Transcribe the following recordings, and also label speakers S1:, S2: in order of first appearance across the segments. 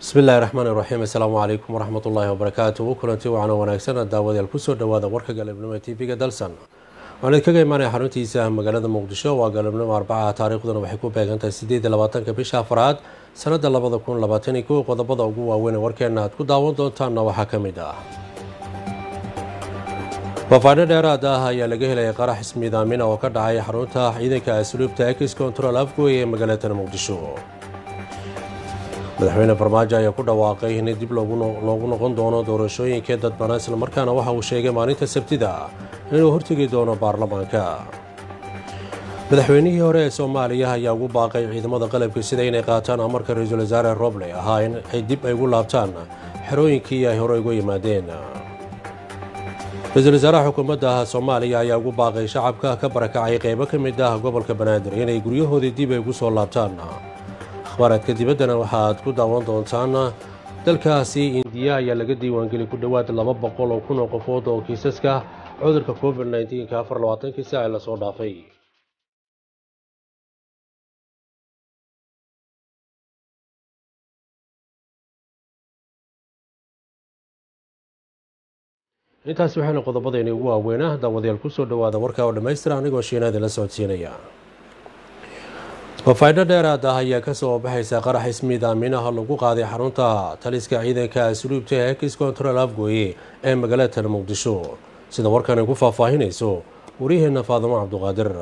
S1: bismi illaahi raxmaani raxiim assalaamu calaykum waraxmat ullaahi wabarakaatu kulanti wacan wanaagsan daawadayaal kusoo dhawaada warka galabnimo ee tv-ga dalsan waxaan idinkaga imaanaya xaruntiisa magaalada muqdisho waa galabnimo arbacaha taariikhduna waxay ku beegantahay sideed iyo labaatanka bisha afraad sanada labada kun labaatan iyo kow qodobada ugu waaweyn ee warkeena aad ku daawan doontaanna waxaa ka mid ah faafaaino dheeraad ah ayaa laga helaya qarax ismiidaamin oo ka dhacay xarunta ciidanka asluubta ex control afgoy ee magaalada muqdisho madaxweyne farmaajo ayaa ku dhawaaqay in dib loogu noqon doono doorashooyinkee dadbanaa islamarkaana waxa uu sheegay maalinta sabtida inuu hortegi doono baarlamaanka madaxweynihii hore ee soomaaliya ayaa ugu baaqay ciidamada qalabka sida inay qaataan amarka ra-iisul wasaare roble ahaa in ay dib ay ugu laabtaan xerooyinkii ay hore uga yimaadeen ra-iisul wasaaraha xukuumadda soomaaliya ayaa ugu baaqay shacabka ka barakacay qeybo ka mid ah gobolka banaadir inay guryahoodii dib ay ugu soo laabtaan akhbaaraadka dibaddana waxaaad ku daawan doontaan dalkaasi indiya ayaa laga diiwaangeli ku dhowaad laba boqol oo kun oo qofood oo kiisaska cudurka covid nneteen-ka afar labaatankii saaci lasoo dhaafay intaasi waxayna qodobadayni ugu waaweynah daawadayaal kusoo dhawaada warka oo dhammaystira anigoo shiinaadi la socodsiinaya faafaaino dheeraad ah ayaa kasoo baxaysa qarax ismiidaaminaha lagu qaaday xarunta taliska ciidanka asluubta ee ex control afgoye ee magaalada muqdisho sida warkani ku faahfaahinayso waryaheena faadimo cabduqaadir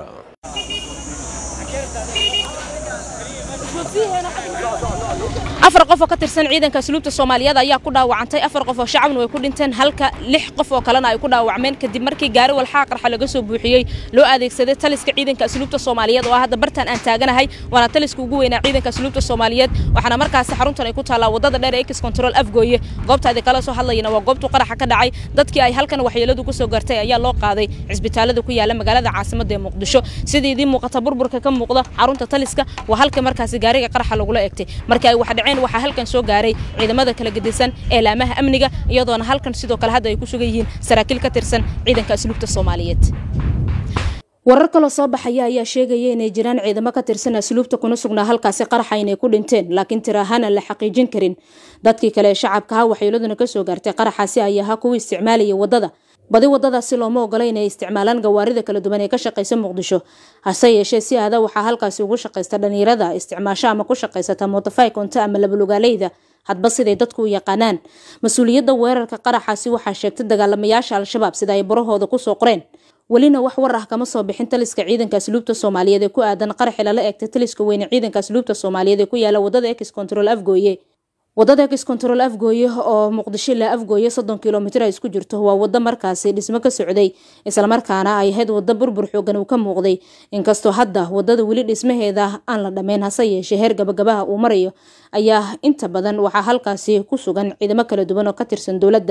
S2: afar qof oo ka tirsan ciidanka asluubta soomaaliyeed ayaa ku dhaawacantay afar qof oo shacabna way ku dhinteen halka lix qof oo kalena ay ku dhaawacmeen kadib markii gaari walxaa qarxa laga soo buuxiyey loo adeegsaday taliska ciidanka asluubta soomaaliyeed oo ah hadda bartaan aan taaganahay waana taliska ugu weynaa ciidanka asluubta soomaaliyeed waxaana markaasi xaruntan ay ku taallaa wadada dheer ee ex control afgooye goobta adi kala soo hadlayana waa goobtu qaraxa ka dhacay dadkii ay halkan waxyeeladu ku soo gartay ayaa loo qaaday cisbitaalada ku yaala magaalada caasimada ee muqdisho sidii idiin muuqata burburka ka muuqda xarunta taliska waa halka markaasi gaariga qaraxa lagula egtay markii ay wax dhaceen waxaa halkan soo gaaray ciidamada kala gedisan ee laamaha amniga iyadoona halkan sidoo kale hadda ay ku sugan yihiin saraakiil ka tirsan ciidanka asluubta soomaaliyeed warar kaloo soo baxaya ayaa sheegaya inay jiraan ciidamo ka tirsan asluubta kuna sugnaa halkaasi qaraxa inay ku dhinteen laakiin tir ahaan aan la xaqiijin karin dadkii kale ee shacabka ha waxyeeladuna kasoo gaartay qaraxaasi ayaa ha kuwa isticmaalaya wadada badi wadadaasi looma ogola inay isticmaalaan gawaarida kala duwan ee ka shaqaysa muqdisho hase yeeshee si aada waxaa halkaasi ugu shaqaysta dhalinyarada isticmaasho ama ku shaqaysata motofai konta ama labalugaaleyda hadba siday dadku u yaqaanaan mas-uuliyadda weerarka qaraxaasi waxaa sheegtay dagaalamayaasha al-shabaab sida ay barahooda kusoo qoreen welina wax war ah kama soo bixin taliska ciidanka asluubta soomaaliyeed ee ku aadan qaraxi lala egtay taliska weyne ciidanka asluubta soomaaliyeed ee ku yaala wadada ex control afgooye wadada ex control afgooye oo muqdisho ilaa afgooye soddon kilomitr ay isku jirto waa wado markaasi dhismo ka socday islamarkaana ay ahayd wado burbur xoogan uu ka muuqday inkastoo hadda wadada weli dhismaheeda aan la dhammayn hase yeeshee heer gabagabaha uu marayo ayaa inta badan waxaa halkaasi ku sugan ciidamo kala duwan oo ka tirsan dowladda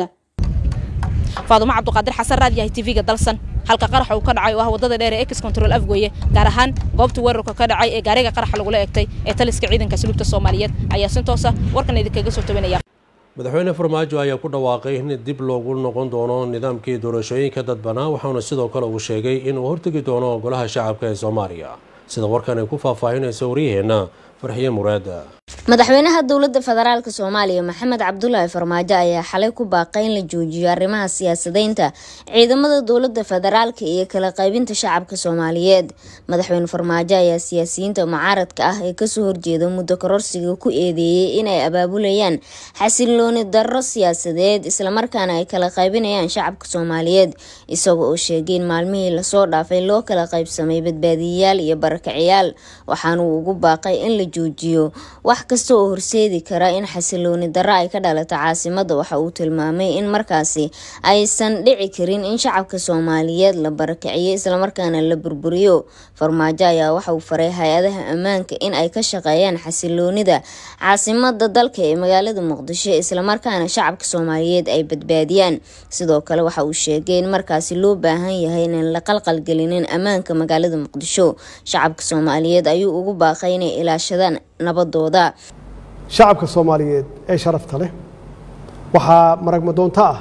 S2: faadumo cabduqaadir xasan raadiyahay tv-ga dalsan halka qaraxa uu ka dhacay oo ah wadada dheer ee ex control afgooye gaar ahaan goobta weerarka ka dhacay ee gaariga qaraxa lagula egtay ee taliska ciidanka asluubta soomaaliyeed ayaa si toosa warkan idinkaga soo tabanaya
S1: madaxweyne farmaajo ayaa ku dhawaaqay in dib loogu noqon doono nidaamkii doorashooyinka dadbanaa waxaana sidoo kale uu sheegay inuu hortegi doono golaha shacabka ee soomaaliya sida warkan ay ku faahfaahinayso waryaheena farxiye muraada
S3: madaxweynaha dowladda federaalk soomaaliya maxamed cabdulaahi farmaajo ayaa xalay ku baaqay in la joojiyo arrimaha siyaasadeynta ciidamada dowladda federaalka iyo kala qaybinta shacabka soomaaliyeed madaxweyne farmaajo ayaa siyaasiyiinta mucaaradka ah ee kasoo horjeeda muddo kororsiga ku eedeeyey inay abaabulayaan xasilooni darro siyaasadeed islamarkaana ay kala qaybinayaan shacabka soomaaliyeed isagoo oo sheegay in maalmihii lasoo dhaafay loo kala qaybsamay badbaadiyayaal iyo barakaciyaal waxaanuu ugu baaqay in la joojiyo wax kasta oo horseedi kara in xasilooni darro ay ka dhalato caasimada waxa uu tilmaamay in markaasi aysan dhici karin in shacabka soomaaliyeed la barakiciyo islamarkaana la burburiyo farmaajo ayaa waxa uu faray hay-adaha ammaanka in ay ka shaqeeyaan xasiloonida caasimada dalka ee magaalada muqdisho islamarkaana shacabka soomaaliyeed ay badbaadiyaan sidoo kale waxa uu sheegay in markaasi loo baahan yahay inaan la qalqalgelinin ammaanka magaalada muqdisho shacabka soomaaliyeed ayuu ugu baaqay inay ilaashadaan nabadooda
S4: shacabka soomaaliyeed ee sharafta leh waxaa maragmadoonto ah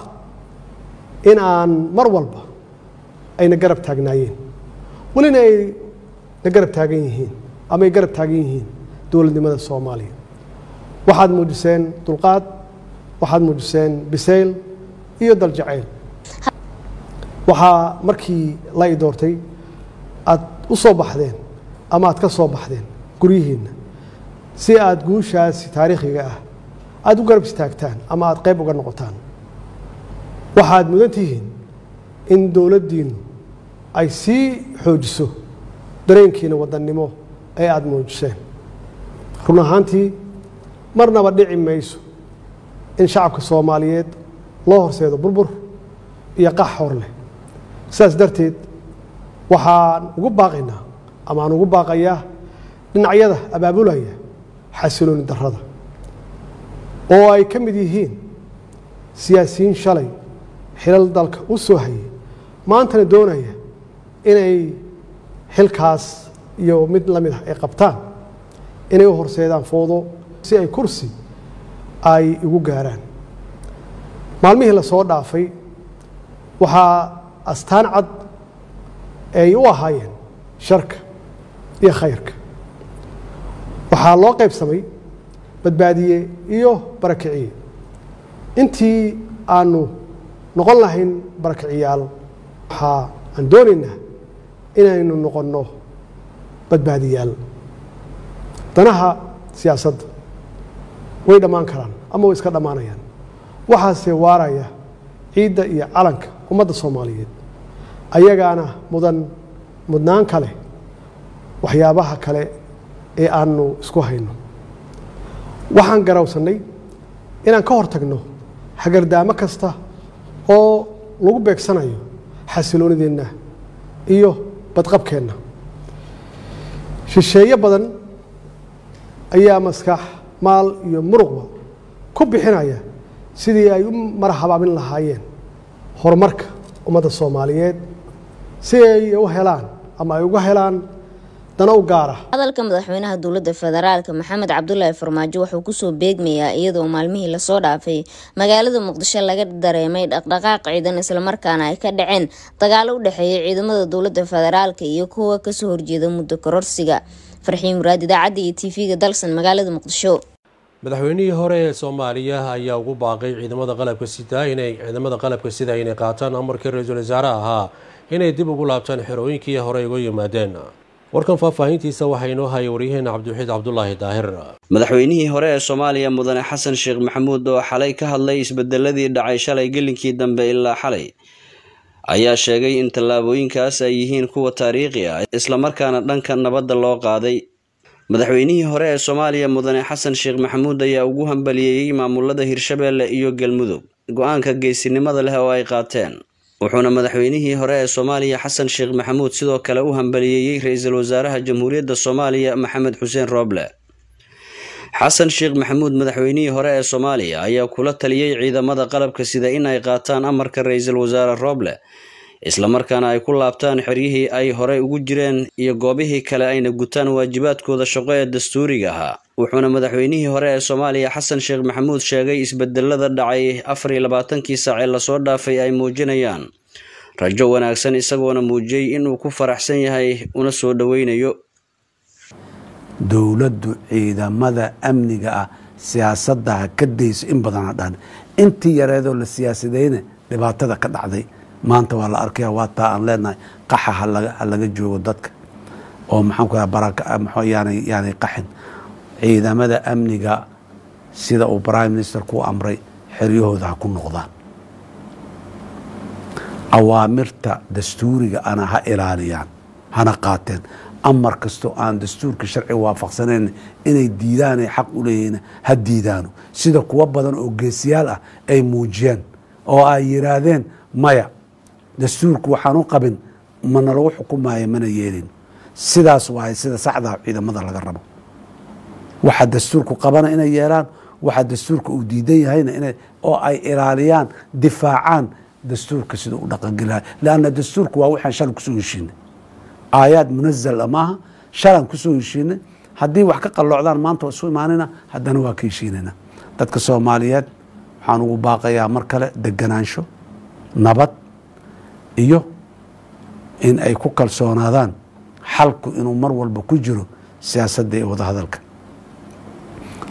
S4: in aan mar walba ayna garab taagnaayeen welina ay na garab taagan yihiin ama ay garab taagan yihiin dowladnimada soomaaliya waxaad muujiseen dulqaad waxaad muujiseen bisayl iyo daljacayl waxaa markii la i doortay aad u soo baxdeen ama aad ka soo baxdeen guryihiinna si aad guushaasi taariikhiga ah aada u garab istaagtaan ama aada qayb uga noqotaan waxaad mudan tihiin in dowladdiinnu ay sii xoojiso dareenkiina wadannimo ee aada muujiseen run ahaantii marnaba dhici mayso in shacabka soomaaliyeed loo horseedo burbur iyo qax hor leh sidaas darteed waxaan ugu baaqaynaa ama aan ugu baaqayaa dhinacyada abaabulaya xasilooni darrada oo ay ka mid yihiin siyaasiyiin shalay xilal dalka u soo hayay maantana doonaya inay xilkaas iyo mid la mid ah ay qabtaan inay u horseedaan foodo si ay kursi ay igu gaaraan maalmihii la soo dhaafay waxaa astaan cad ay u ahaayeen sharka iyo khayrka waxaa loo qaybsamay badbaadiye iyo barakiciye intii aanu noqon lahayn barakiciyaal waxaa aan doonaynaa inaynu noqonno badbaadiyaal danaha siyaasadda way dhammaan karaan ama way iska dhammaanayaan waxaase waaraya ciidda iyo calanka ummadda soomaaliyeed ayagaana mudan mudnaan kale waxyaabaha kale ee aanu isku hayno waxaan garawsannay inaan ka hor tagno hagardaamo kasta oo lagu beegsanayo xasiloonideenna iyo badqabkeenna shisheeye badan ayaa maskax maal iyo muruqba ku bixinaya sidii ay u marhabaamin lahaayeen horumarka ummadda soomaaliyeed si ay u helaan ama ay uga helaan dana u gaara
S3: hadalka madaxweynaha dowladda federaalk maxamed cabdulaahi farmaajo wuxuu kusoo beegmayaa iyadoo maalmihii lasoo dhaafay magaalada muqdisho laga dareemay dhaqdhaqaaq ciidan islamarkaana ay ka dhaceen dagaalo u dhexeeya ciidamada dowladda federaalk iyo kuwa kasoo horjeeda muddo kororsiga farxiin muraad idaacadda iyo tv-ga dalsan magaalada muqdisho
S1: madaxweynihii hore ee soomaaliya ayaa ugu baaqay ciidamada qalabka sida inay ciidamada qalabka sida inay qaataan amarkii ra-iisul wasaare ahaa inay dib ugu laabtaan xerooyinkii hore uga yimaadeen warkan faahfaahintiisa waxaa inoo hayay waryaheena cabdiwaxiid cabdulaahi daahir
S5: madaxweynihii hore ee soomaaliya mudane xasan sheekh maxamuud oo xalay ka hadlay isbedeladii dhacay shalay gelinkii dambe ilaa xalay ayaa sheegay in tallaabooyinkaas ay yihiin kuwa taariikhi ah islamarkaana dhanka nabadda loo qaaday madaxweynihii hore ee soomaaliya mudane xasan sheekh maxamuud ayaa ugu hambaliyeeyey maamulada hirshabeelle iyo galmudug go-aanka geesinimada leh oo ay qaateen wuxuuna madaxweynihii hore ee soomaaliya xasan sheekh maxamuud sidoo kale u hambaliyeeyey ra-iisul wasaaraha jamhuuriyadda soomaaliya maxamed xuseen rooble xasan sheekh maxamuud madaxweynihii hore ee soomaaliya ayaa kula taliyey ciidamada qalabka sida in ay qaataan amarka ra-iisul wasaare rooble islamarkaana ay ku laabtaan xeryihii ay horey ugu jireen iyo goobihii kale ayna gutaan waajibaadkooda shaqo ee dastuuriga ahaa wuxuuna madaxweynihii hore ee soomaaliya xasan sheekh maxamuud sheegay isbedelada dhacay afar iyo labaatankii saac ee lasoo dhaafay ay muujinayaan rajo wanaagsan isagoona muujiyey inuu ku faraxsan yahay una soo dhoweynayo
S6: dowladdu ciidamada amniga ah siyaasadda ha ka dayso in badan ha dhan intii yareedoo la siyaasadeyna dhibaatada ka dhacday maanta waa la arkaya waa taa aan leenahay qaxa ha laga joogo dadka oo maxaan ku yaanay qaxin ciidamada amniga sida uu prime minister ku amray xeryahooda ha ku noqdaan awaamirta dastuuriga ana ha ilaaliyaan hana qaateen amar kastoo aan dastuurka sharci waafaqsanayn inay diidaanay xaq u leeyihiin ha diidaano sida kuwo badan oo geesiyaal ah ay muujiyeen oo ay yiraahdeen maya dastuurku waxaan u qabin mana lagu xukumaayo mana yeelin sidaas waay sida saxdaa ciidamada laga rabo waxa dastuurku qabana inay yeelaan waxa dastuurka uu diidan yahayna ina oo ay ilaaliyaan difaacaan dastuurka sida u dhaqangelahay lanna dastuurku waa waxaan shalay kusoo heshiinay aayaad munazal a maaha shalaan kusoo heshiinay haddii wax ka qalloocdaan maanta waa isu imaanayna haddana waa ka heshiinayna dadka soomaaliyeed waxaan ugu baaqayaa mar kale deganaansho nabad iyo in ay ku kalsoonaadaan xalku inuu mar walba ku jiro siyaasadda iyo wadahadalka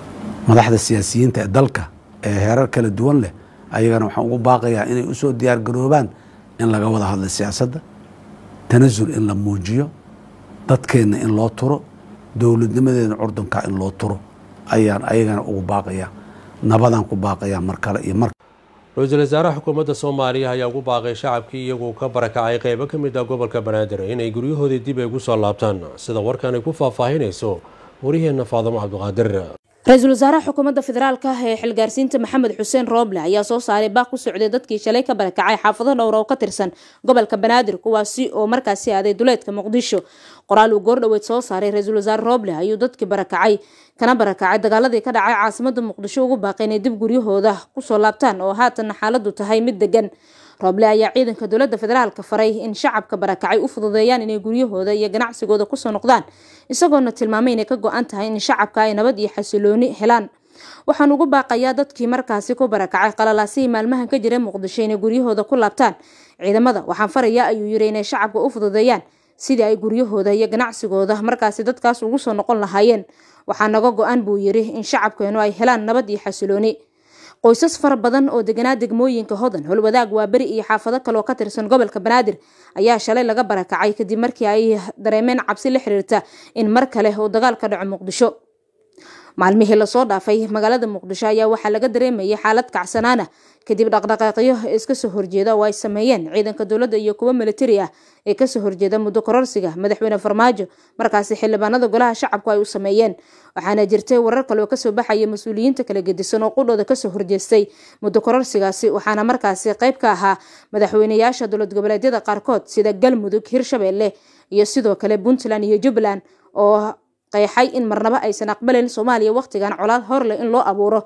S6: madaxda siyaasiyiinta ee dalka ee heerar kala duwan leh ayagana waxaan ugu baaqayaa inay usoo diyaar garoobaan in laga wada hadla siyaasadda tanasul in la muujiyo dadkeenna in loo turo dowladnimadeena curdunka in loo turo ayaan ayagana ugu baaqayaa nabadaan ku baaqayaa mar kale iyo mar
S1: ra-iisul wasaaraha xukuumadda soomaaliya ayaa ugu baaqay shacabkii iyagoo ka barakacay qeybo ka mid ah gobolka banaadir inay guryahoodii dib ay ugu soo laabtaan sida warkan ay ku faahfaahinayso waryaheena faadamo cabdiqaadir
S2: ra-iisul wasaaraha xukuumadda federaalka ah ee xilgaarsiinta maxamed xuseen rooble ayaa soo saaray baaq ku socday dadkii shalay ka barakacay xaafado dhowr oo ka tirsan gobolka banaadir kuwaasi oo markaasi aaday duleedka muqdisho qoraal uu goordhoweed soo saaray ra-iisul wasaare rooble ayuu dadkii barakacay kana barakacay dagaaladii ka dhacay caasimada muqdisho ugu baaqay inay dib guryahooda kusoo laabtaan oo haatanna xaaladu tahay mid degan rooble ayaa ciidanka dowladda federaalka faray in shacabka barakacay u fududeeyaan inay guryahooda iyo ganacsigooda kusoo noqdaan isagoona tilmaamay inay ka go-an tahay in shacabka ay nabad iyo xasilooni helaan waxaan ugu baaqayaa dadkii markaasi ku barakacay qalalaasihii maalmahan ka jira muqdisho inay guryahooda ku laabtaan ciidamada waxaan farayaa ayuu yiri inay shacabka u fududeeyaan sidii ay guryahooda iyo ganacsigooda markaasi dadkaas ugu soo noqon lahaayeen waxaa naga go-an buu yiri in shacabkeenu ay helaan nabad iyo xasilooni qoysas fara badan oo deganaa degmooyinka hodan holwadaag waa beri iyo xaafado kale oo ka tirsan gobolka banaadir ayaa shalay laga barakacay kadib markii ay dareemeen cabsi la xiriirta in mar kale uu dagaal ka dhaco muqdisho maalmihii lasoo dhaafay magaalada muqdisho ayaa waxaa laga dareemayay xaalad kacsanaana kadib dhaqdhaqaaqyo iska soo horjeeda oo ay sameeyeen ciidanka dowladda iyo kuwo militari ah ee kasoo horjeeda muddo kororsiga madaxweyne farmaajo markaasi xildhibaanada golaha shacabku ay u sameeyeen waxaana jirtay warar kale oo kasoo baxaya mas-uuliyiinta kala gedisan oo qudhooda kasoo horjeestay muddo kororsigaasi waxaana markaasi qayb ka ahaa madaxweyneyaasha dowlad goboleedyada qaarkood sida galmudug hirshabelle iyo sidoo kale puntland iyo jubbaland oo qeexay in marnaba aysan aqbalayn soomaaliya wakhtigan colaad horleh in loo abuuro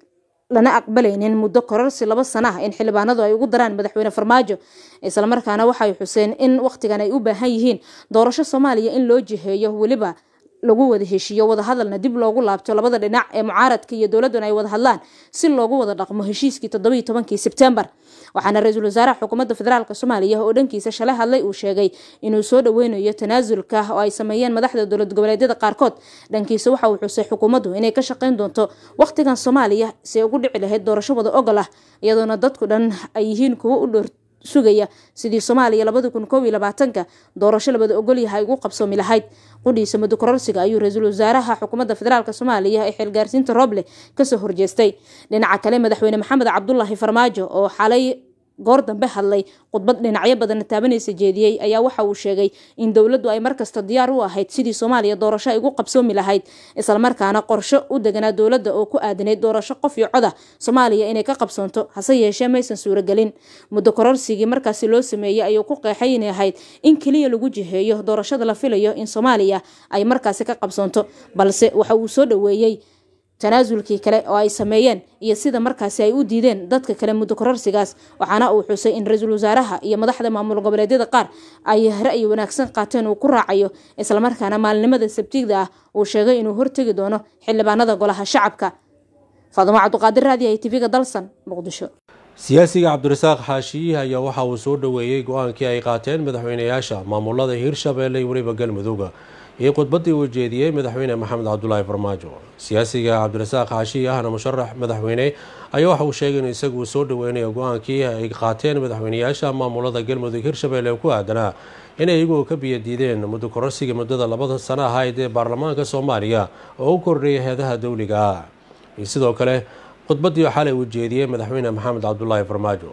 S2: lana aqbalaynin muddo kororsi laba sana ah in xildhibaanadu ay ugu daraan madaxweyne farmaajo islamarkaana waxay xuseen in wakhtigan ay u baahan yihiin doorasho soomaaliya in loo jiheeyo weliba lagu wada heshiiyo wadahadalna dib loogu laabto labada dhinac ee mucaaradka iyo dowladduna ay wada hadlaan si loogu wada dhaqmo heshiiskii toddobiiyo tobankii sebtembar waxaana ra-iisul wasaaraha xukuumadda federaalk soomaaliya oo dhankiisa shalay hadlay uu sheegay inuu soo dhaweynayo tanaasulka oo ay sameeyeen madaxda dowlad goboleedyada qaarkood dhankiisa waxa uu xusay xukuumaddu inay ka shaqayn doonto wakhtigan soomaaliya si ay ugu dhici lahayd doorasho wada ogol ah iyadoona dadku dhan ay yihiin kuwo u dhoor sugaya sidii soomaaliya labada kun koob iyo labaatanka doorasho labada ogolyaha ay ugu qabsoomi lahayd qudhiisa muddo kororsiga ayuu ra-iisul wasaaraha xukuumadda federaalk soomaaliya ee xilgaarsiinta rooble kasoo horjeestay dhinaca kale madaxweyne maxamed cabdulaahi farmaajo oo xalay goor dambe hadlay khudbad dhinacyo badanna taabanaysa jeediyey ayaa waxa uu sheegay in dowladdu ay markasta diyaar u ahayd sidii soomaaliya doorasho ay ugu qabsoomi lahayd islamarkaana qorsho u deganaa dowladda oo ku aadanayd doorasho qof iyo coda soomaaliya inay ka qabsoonto hase yeeshee maysan suuragelin muddo kororsigii markaasi loo sameeyey ayuu ku qeexay inay ahayd in keliya lagu jiheeyo doorashada la filayo in soomaaliya ay markaasi ka qabsoonto balse waxa uu soo dhoweeyey tanaasulkii kale oo ay sameeyeen iyo sida markaasi ay u diideen dadka kale muddo kororsigaas waxaana uu xusay in ra-iisul wasaaraha iyo madaxda maamul goboleedyada qaar ay ra'yi wanaagsan qaateen uu ku raacayo islamarkaana maalinimada sabtiigda ah uu sheegay inuu hortegi doono xildhibaanada golaha shacabka faadumo cabduqaadir raadiyahay tv-ga dalsan muqdisho
S1: siyaasiga cabdirasaaq xaashiyihi ayaa waxa uu soo dhoweeyey go-aankii ay qaateen madaxweyneyaasha maamulada hirshabeelle iyo weliba galmudug iyo khudbaddii uu jeediyey madaxweyne maxamed cabdulaahi farmaajo siyaasiga cabdirasaaq xaashiyi ahna musharax madaxweyne ayaa waxa uu sheegay in isagu soo dhoweynayo go-aankii ay qaateen madaxweyneyaasha maamulada galmudug hirshabeelle ku aadanaa inay iyagu ka biyadiideen muddo kororsiga muddada labada sano ahayd ee baarlamaanka soomaaliya oo u kordhiyay heedaha dowliga ah iyo sidoo kale khudbaddii xalay uu jeediyey madaxweyne maxamed cabdulaahi farmaajo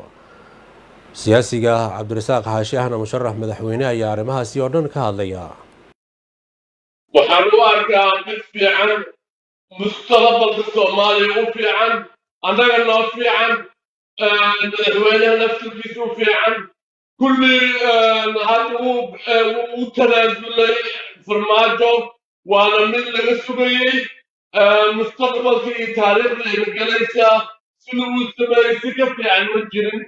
S1: siyaasiga cabdirasaaq xaashi ahna musharax madaxweyne ayaa arrimahaasi oo dhan ka hadlaya
S7: waxaan u arkaa mid fiican mustaqbalka soomaaliya u fiican annaga noo fiican madaxweynaha naftirkiisa u fiican kulli hadda wuu u tanaasulay farmaajo waana mid laga sugayey mustaqbalka iyo taariikhda ayna galaysaa sida uu sameeyey si ka fiican ma jirin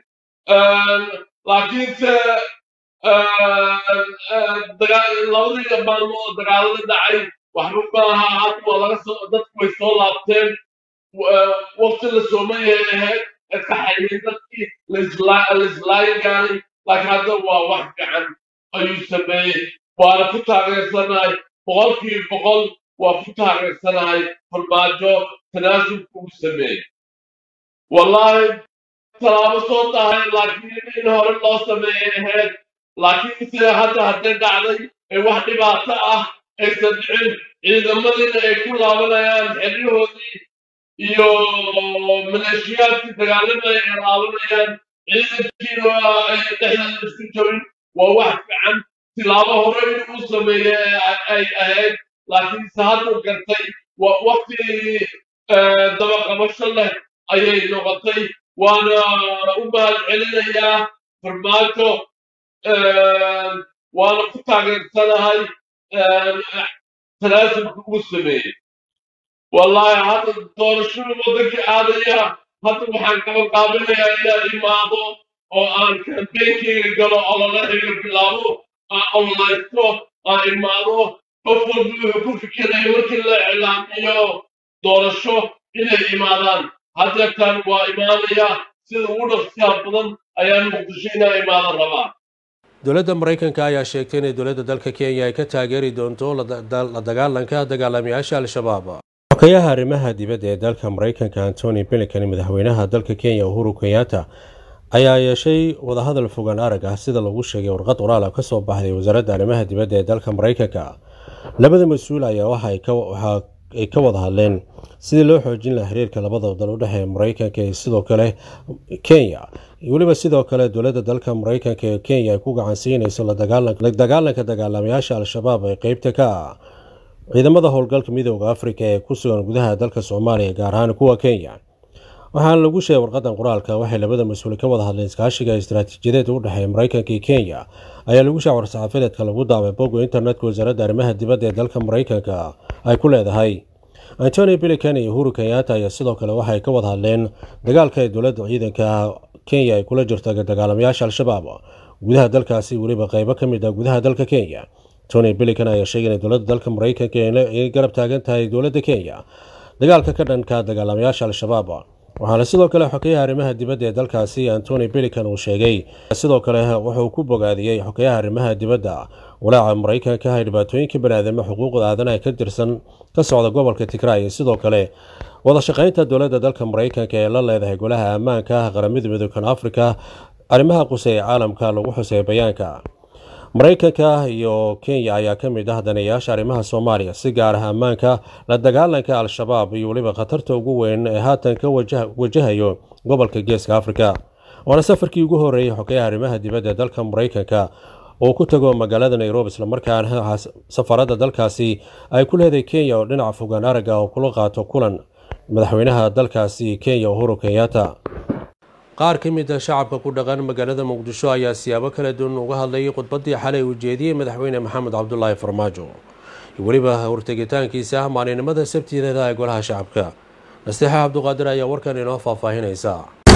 S7: laakiinse labadii maalmood dagaalada dhacay waxba maaha hadda waa laga soo dadku way soo laabteen waqti la sooman yahay ahayd iska xaymay dadkii laislaayagaaray laakiin hadda waa wax fiican ayuu sameeyey waana ku taageersanahay boqolkiiba boqol waa ku taageersanahay farmaajo tanaasulka uu sameeyey wallaahi tallaabo soo tahay laakiin in hore loo sameeyay ahayd laakiin sida hadda hadday dhacday ee wax dhibaato ah aysan dhicin ciidamadiina ay ku laabanayaan xeryahoodii iyo maleeshiyaadkii dagaalamaya ay laabanayaan ciidankiina ay dhexdeeda isku jabin waa wax fiican tilaabo hore inuu sameeye ay ahayd laakiinse hadduu gartay waqti dabaqabasho leh ayay noqotay waana u mahad celinayaa farmaajo waana ku taageersanahay tanaasulka uu sameeyey wallaahi hadda doorashada waddankii aadaya hadda waxaan qabanqaabinayaa inaan imaado oo aan kambeynkeyga galo ololahiga bilaabo aan ololaysto aan imaado qof walba wuxuu ku fikiraya markii la iclaamiyo doorasho inay imaadaan haddeertaan waa imaanaya sida ugu dhaqsiyaa badan ayaan muqdisho inaa imaado rabaa
S1: dowladda maraykanka ayaa sheegtay inay dowladda dalka kenya ay ka taageeri doonto la dagaalanka dagaalamayaasha al-shabaab xokayaha arrimaha dibadda ee dalka maraykanka antony blinken madaxweynaha dalka kenya uhuru kenyatta ayaa yeeshay wadahadal fogaan arag ah sida lagu sheegay warqad qoraal ah kasoo baxday wasaaradda arrimaha dibadda ee dalka maraykanka labada mas-uul ayaa waxa ay ka wada hadleen sidii loo xoojin laha xiriirka labada dal u dhexeeya maraykanka iyo sidoo kale kenya weliba sidoo kale dowladda dalka maraykanka ee kenya ay ku gacansiinayso la dagaalanka dagaalamayaasha al-shabaab ee qeybta ka ah ciidamada howlgalka midooda afrika ee ku sugan gudaha dalka soomaaliya gaar ahaan kuwa kenya waxaana lagu sheegay warqadan qoraalka waxay labada mas-uul ka wada hadleen iskaashiga istaraatiijiyadeed u dhexeeya maraykanka iyo kenya ayaa lagu sheegay war-saxaafadeedka lagu daabay bogga internetka wasaaradda arrimaha dibadda ee dalka maraykanka ay ku leedahay antony bilikan iyo uhuru kenyatta ayaa sidoo kale waxay ka wada hadleen dagaalka ee dowladda ciidanka kenya ay kula jirto dagaalamayaasha al-shabaab gudaha dalkaasi weliba qeybo ka mid ah gudaha dalka kenya tony bilikan ayaa sheegay in dowladda dalka maraykanka ay garab taagan tahay dowladda kenya dagaalka ka dhanka dagaalamayaasha al-shabaab waxaana sidoo kale xokeyaha arrimaha dibadda ee dalkaasi antony bilikan uu sheegay sidoo kale wuxuu ku bogaadiyey xokeyaha arrimaha dibadda walaaca maraykanka ah dhibaatooyinka baniaadamo xuquuqda aadanaha ka tirsan ka socda gobolka tigray iyo sidoo kale wada shaqaynta dowladda dalka maraykanka ee la leedahay golaha ammaanka ah qaramada midookan afrika arrimaha quseeya caalamka lagu xuseeya bayaanka maraykanka iyo kenya ayaa ka mid ah daneeyaasha arrimaha soomaaliya si gaar ah ammaanka la dagaalanka al-shabaab iyo weliba khatarta ugu weyn ee haatan ka wajahayo gobolka geeska afrika waana safarkii ugu horeeyey xokeyaha arrimaha dibadda dalka maraykanka oo ku tago magaalada nairobi islamarkaana safaradda dalkaasi ay ku leedahay kenya oo dhinaca fogaan aragga oo kula qaato kulan madaxweynaha dalkaasi kenya uhuru kenyatta qaar ka mid a shacabka ku dhaqan magaalada muqdisho ayaa siyaabo kala duwan uga hadlayay khudbaddii xalay uu jeediyey madaxweyne maxamed cabdulaahi farmaajo iyo weliba hortegitaankiisa ah maalinimada sabtideeda ee golaha shacabka nasteexa cabduqaadir ayaa warkan inoo faahfaahinaysa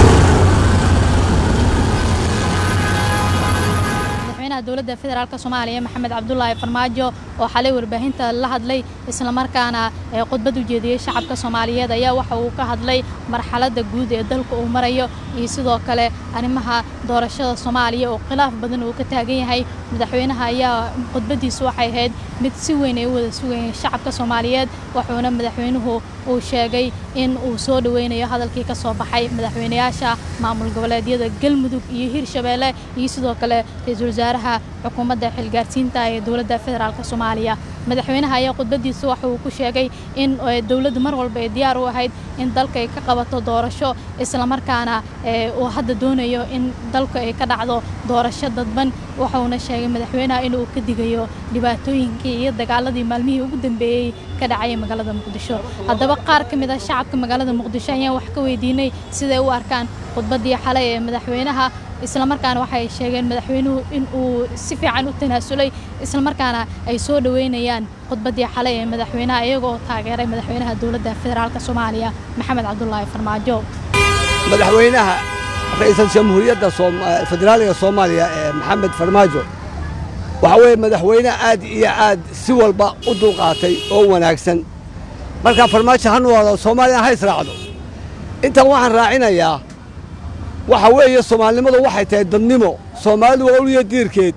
S8: dowladda federaalk soomaaliya maxamed cabdulaahi farmaajo oo xalay warbaahinta la hadlay islamarkaana khudbad u jeediyey shacabka soomaaliyeed ayaa waxa uu ka hadlay marxaladda guud ee dalka uu marayo iyo sidoo kale arrimaha doorashada soomaaliya oo khilaaf badan uu ka taagan yahay madaxweynaha ayaa khudbaddiisu waxay ahayd mid si weyn ay u wada sugayeen shacabka soomaaliyeed wuxuuna madaxweynuhu uu sheegay in uu soo dhoweynayo hadalkii ka soo baxay madaxweynayaasha maamul goboleedyada galmudug iyo hirshabeelle iyo sidoo kale ra-iisul wasaaraha xukuumadda xilgaarsiinta ee dowladda federaalk soomaaliya madaxweynaha ayaa khudbaddiisa waxa uu ku sheegay in dowladdu mar walba ay diyaar u ahayd in dalka ay ka qabato doorasho islamarkaana uu hadda doonayo in dalka ay ka dhacdo doorasho dadban waxauna sheegay madaxweynaha inuu ka digayo dhibaatooyinkii iyo dagaaladii maalmihii ugu dambeeyey ka dhacaya magaalada muqdisho haddaba qaar ka mid ah shacabka magaalada muqdisho ayaan wax ka weydiinay siday u arkaan khudbaddii xalay ee madaxweynaha islamarkaana waxay sheegeen madaxweynuhu in uu si fiican u tanaasulay islamarkaana ay soo dhoweynayaan khudbaddii xalay ee madaxweynaha iyagoo taageeray madaxweynaha dowladda federaalk soomaaliya maxamed cabdulaahi farmaajo
S9: madaxweynaha ra-iisul jamhuuriyadda federaaliga soomaaliya ee maxamed farmaajo waxa weeye madaxweyne aad iyo aad si walba u dulqaatay oo wanaagsan markaa farmaajo ha noolaado soomaaliya ha israacdo intan waxaan raacinayaa waxa weeye soomaalinimadu waxay tahay dadnimo soomaalidu waa uliya diirkeed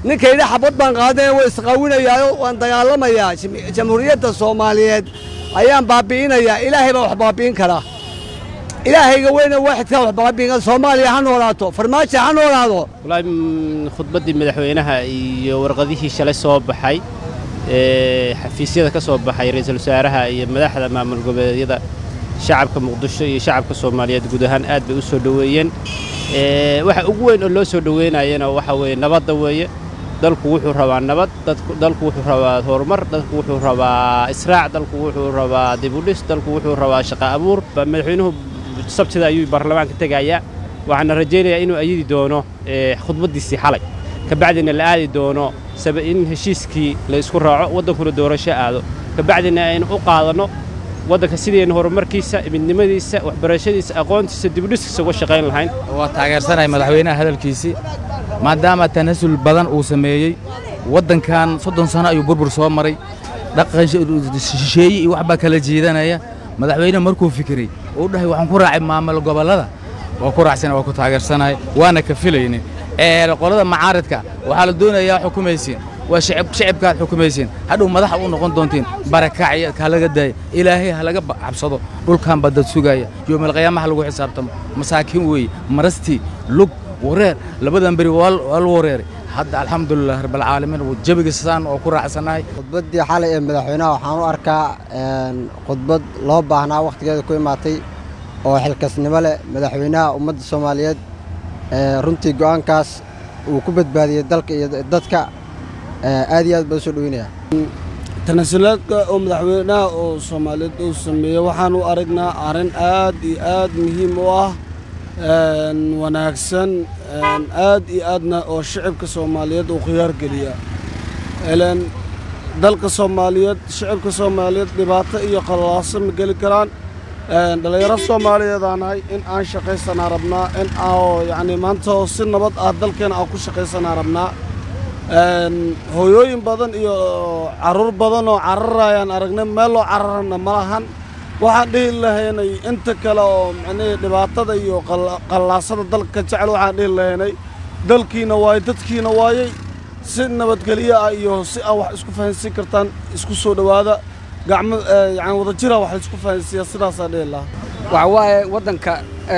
S9: ninkayda xabad baan qaadanaya waa isqaawinayaayo waan dagaalamayaa jamhuuriyadda soomaaliyeed ayaan baabi'inayaa ilaahay baa wax baabi'in karaa ilaahayga weyne waaxidkaa wax baabi'in kara soomaaliya ha noolaato farmaajo ha noolaado
S10: wallaahi khudbaddii madaxweynaha iyo warqadihii shalay soo baxay ee xafiisyada ka soo baxay ra'iisul wasaaraha iyo madaxda maamul goboleedyada shacabka muqdisho iyo shacabka soomaaliyeed guud ahaan aad bay u soo dhoweeyeen waxa ugu weyn oo loo soo dhoweynayana waxa weeye nabadda weeye dalku wuxuu rabaa nabad dalku wuxuu rabaa horumar dalku wuxuu rabaa israac dalku wuxuu rabaa dibudhis dalku wuxuu rabaa shaqo abuur madaxweynuhu sabtida ayuu baarlamaanka tegayaa waxaana rajaynayaa inuu ayidi doono khudbaddiisii xalay kabacdina la aadi doono in heshiiskii la isku raaco waddankuna doorasho aado kabacdina aynu u qaadanno waddanka sidaynu horumarkiisa midnimadiisa waxbarashadiisa aqoontiisa dibudhiskiisa uga shaqayn lahayn
S11: waa taageersanahay madaxweynaha hadalkiisii maadaama tanasul badan uu sameeyey waddankan soddon sano ayuu burbur soo maray dhaqan shisheeye iyo waxbaa kala jiidanaya madaxweyne markuu fikiray uu dhahay waxaan ku raacay maamul gobollada waa ku raacsana waa ku taageersanahay waana ka filayne qolada macaaridka waxaa la doonayaa xukumaysiin waa shicibkaad xukumaysiin hadhow madaxa u noqon doontiin barakacya halaga daaya ilaahay halaga cabsado dhulkan baa dad sugaaya yoomalqiyaamaha lagu xisaabtamo masaakiin weeye marastii lug wareer labadan beri waa la wareeray hadda alxamdulilah rabbilcaalamiin jabiga saan oo ku raacsanahay
S12: khudbaddii xalay ee madaxweynaha waxaan u arkaa khudbad loo baahnaa wakhtigeeda ku imaatay oo xilkasnimo leh madaxweynaha ummadda soomaaliyeed runtii go'aankaas uu ku badbaadiyey dalka iyo dadka aad iyo aad baan u soo dhoweynaya
S13: tanasulaadka oo madaxweynaha oo soomaaliyeed uu sameeyey waxaan u aragnaa arrin aad iyo aad muhiim u ah wanaagsan aad iyo aadna oo shicibka soomaaliyeed uu khiyaar geliya ilan dalka soomaaliyeed shicibka soomaaliyeed dhibaato iyo qalaaso ma geli karaan dhallinyaro soomaaliyeed aan nahay in aan shaqaysanaa rabnaa in aa yacni maanta oo si nabad ah dalkeena aan ku shaqaysanaa rabnaa hooyooyin badan iyo carruur badan oo cararayaan aragnay meel loo cararana ma lahan waxaan dhihi lahaynay inta kale oo micnihii dhibaatada iyo qallaasada dalka ka jecel waxaan dhihi lahaynay dalkiina waayey dadkiina waayey si nabadgelyo ah iyo si aa wax isku fahansiin kartaan isku soo dhowaada gacmo yani wadajira wax laisku fahansiiya sidaasaa dhihi lahaa
S14: waxa waaye waddanka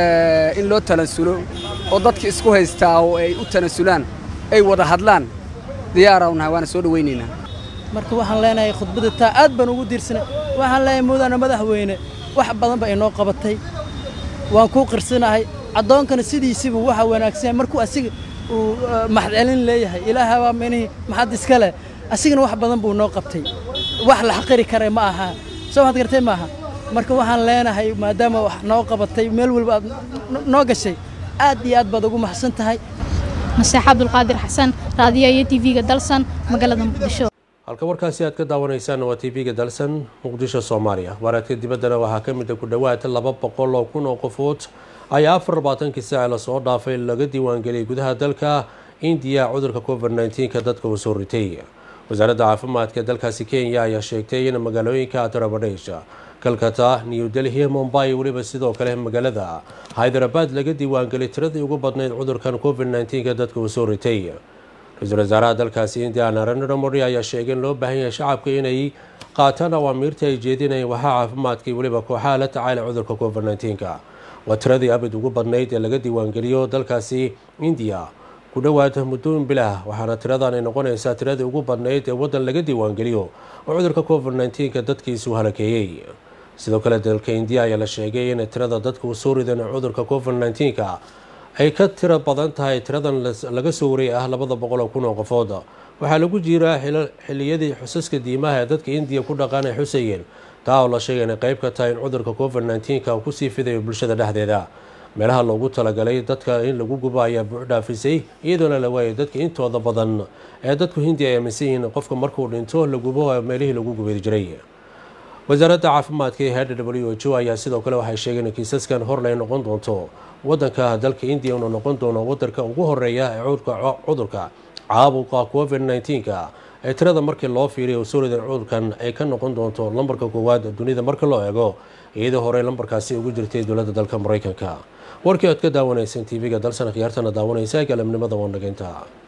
S14: in loo tanasulo oo dadka isku haystaa oo ay u tanasulaan ay wada hadlaan diyaaraan nahay waana soo dhowaynaynaa
S15: marka waxaan leenahay khudbadda taa aad baan ugu diirsanay waxaan leenahay mudane madaxweyne wax badan ba inoo qabatay waan kuu qirsanahay addoonkana sidiisibu waxa wanaagsan markuu asiga uu maxcelin leeyahay ilaaha waa minihii maxad iska leh asigana wax badan buu noo qabtay wax la xaqiri kara ma aha soo waxaad gartay maaha marka waxaan leenahay maadaama wax noo qabatay meel walba aad noo gashay aad iyo aad baad ugu maxsan tahay
S8: naseex cabdulqaadir xasan raadiyo iyo tv-ga dalsan magaalada muqdisho
S1: halka warkaasi aad ka daawanaysaan waa tv-ga dalsan muqdisho soomaaliya waaraadka dibaddana waxaa ka mid a ku dhowaad laba boqol oo kun oo qofood ayaa afar labaatankii saaci lasoo dhaafay laga diiwaangeliyay gudaha dalka indiya cudurka covid nneteen-ka dadka uu soo ritay wasaaradda caafimaadka dalkaasi kenya ayaa sheegtay in magaalooyinka uttar pradesh kalkata new delhi mumbai weliba sidoo kale magaalada hyderabad laga diiwaangeliyay tiradii ugu badnayd cudurkan covid nneteen-ka dadka uu soo ritay ra-iisul wasaaraha dalkaasi indiya narendra modi ayaa sheegay in loo baahan yahay shacabka inay qaataan awaamiirta ay jeedinayeen waxaa caafimaadka iyo weliba kooxaha la tacaalay cudurka covid nneteen-ka waa tiradii abid ugu badnayd ee laga diiwaangeliyo dalkaasi indiya ku dhowaad muddooyin bilah waxaana tiradan ay noqonaysaa tiradii ugu badnayd ee waddan laga diiwaangeliyo oo cudurka covid nneteen-ka dadkiisu halakeeyey sidoo kale dalka indiya ayaa la sheegay in tirada dadka uu soo ridan cudurka covid nneteen-ka ay ka tiro badan tahay tiradan laga soo wariyay ah labada boqol oo kun oo qofood waxaa lagu jiraa xilliyadii xusaska diimaha ee dadka indiya ku dhaqaan ay xusayeen taa oo la sheegay inay qayb ka tahay in cudurka covid nneteen-ka uu kusii fidayo bulshada dhexdeeda meelaha loogu talagalay dadka in lagu gubo ayaa buux dhaafisay iyadoona la waayay dadka intooda badan ee dadku hindiya ay aaminsan yihiin qofka markuu dhinto la gubo meelihii lagu gubeedi jiray wasaaradda caafimaadka ee h w h o ayaa sidoo kale waxay sheegeen in kiisaskan horle ay noqon doonto waddanka dalka indiya inuu noqon doono waddanka ugu horeeya ee cudurka caabuqa covid nneteen-ka ee tirada markii loo fiiriya uu soo ridan cudurkan ay ka noqon doonto lambarka koowaad dunida marka loo eego iyadoo horey lambarkaasi ugu jirtay dowladda dalka maraykanka warkii oad ka daawanayseen tv-ga dalsan khiyaartana daawanaysa galabnimada wanageynta